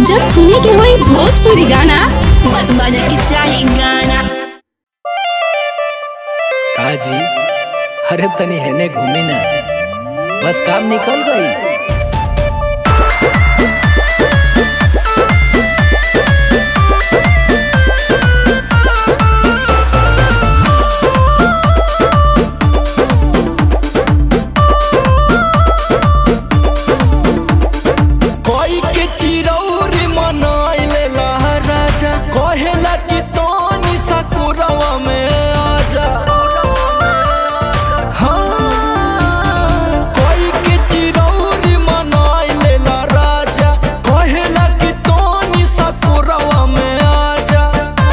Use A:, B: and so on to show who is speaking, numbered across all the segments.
A: जब सुने के होई भोजपुरी गाना बस बजे के चाही गाना
B: काजी अरे तनी हेने घूमी ना बस काम निकल गई कोई के चिरौरी मनाइले राजा कहेला कि तोनी सकुरवा में आजा हाँ, कोई के चिरौरी मनाइले राजा कहेला कि तोनी सकुरवा में आजा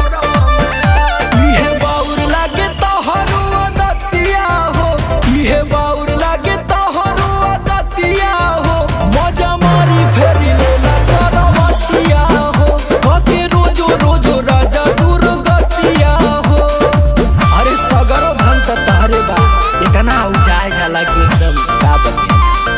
B: इहे बाउर लागे तोहरो दतिया हो इहे बाउर लागे तोहरो दतिया हो मजा मारी फेरी लेला करवतिया हो कके रोजो रोजो राजा दुर्गतिया हो अरे सगरो धन त तारे बा इतना उजाए जाला कि एकदम का बतिया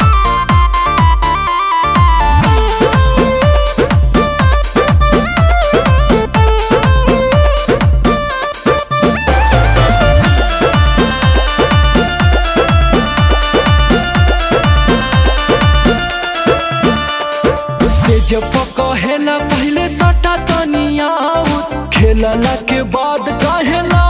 B: से जब कहेला पहले सटा तनिया खेलला के बाद कहेला